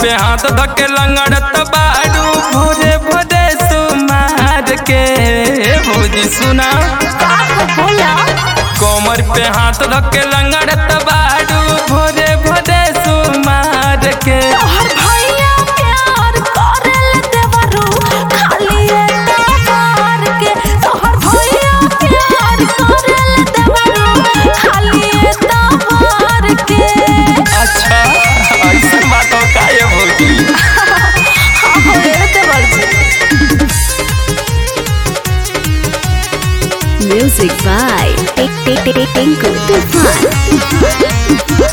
पे हाथ धके लंगड़त बाड़ू भोरे भोरे सुमार के भौजी सुना बोला कमर पे हाथ धके लंगड़त बाड़ू भोरे भोरे सुमार के तोहर भैया प्यार करेल देवरू खाली तबार के तोहर भैया प्यार करेल देवरू खाली तबार के अच्छा ऐसा बात हो का ये भौजी हाँ हो रे देवर जी Music by Tinku Tufan.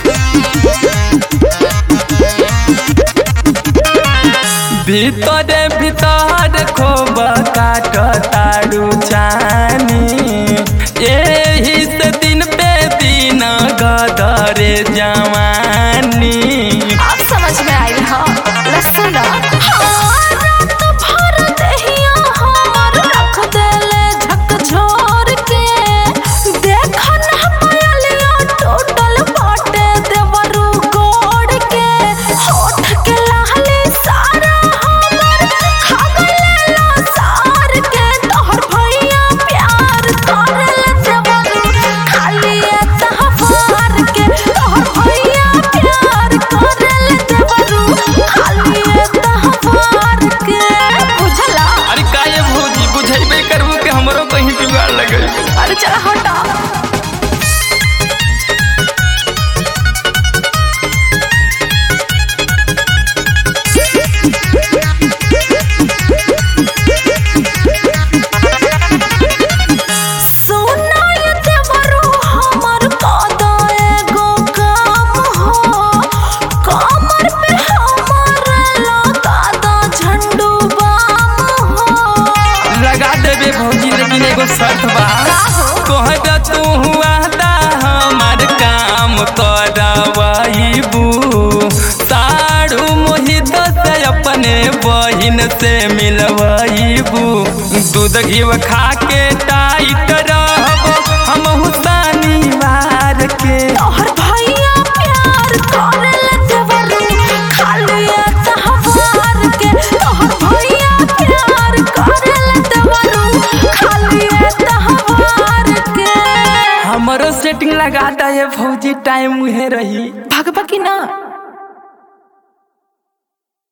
भीतरे भीतर खोब काट तारू चानी एही से दिन पे दिन गदरे जवानी अब समझ में आई हाँ लसन रात भर दहिया हमर रख देले झकझोर के देख ना पायलिया टोटल बाटे देवरू गोड़ के होठ के लाली सारा हमर खा गलेला सार के तोहर भैया प्यार करेल देवरू खाली तहवार के तोहर भैया प्यार करेल देवरू खाली तहवार के बुझला अरे का ये भौजी बुझेबे करबू के हमरो कहीं जुगाड़ लगे अरे चला हटा सोना ये देवरू हमर कदा एगो काम हो कमर पे हमर लगा दो झंडू बाम हो लगा देबे भौजी लेकिन एगो शर्त बा कहबे तू हुआ दा हमार काम करवाईबू साड़ू मोहित से अपने बहिन से मिलवाईबू दूध घी खा के टाइट रहबो हम हुसानी मार के तोहर भैया प्यार करेल देवरू खाली तहवार के तोहर भैया प्यार करेल देवरू खाली तहवार के हमरो सेटिंग लगा दे भौजी टाइम उहे रही भगवा की ना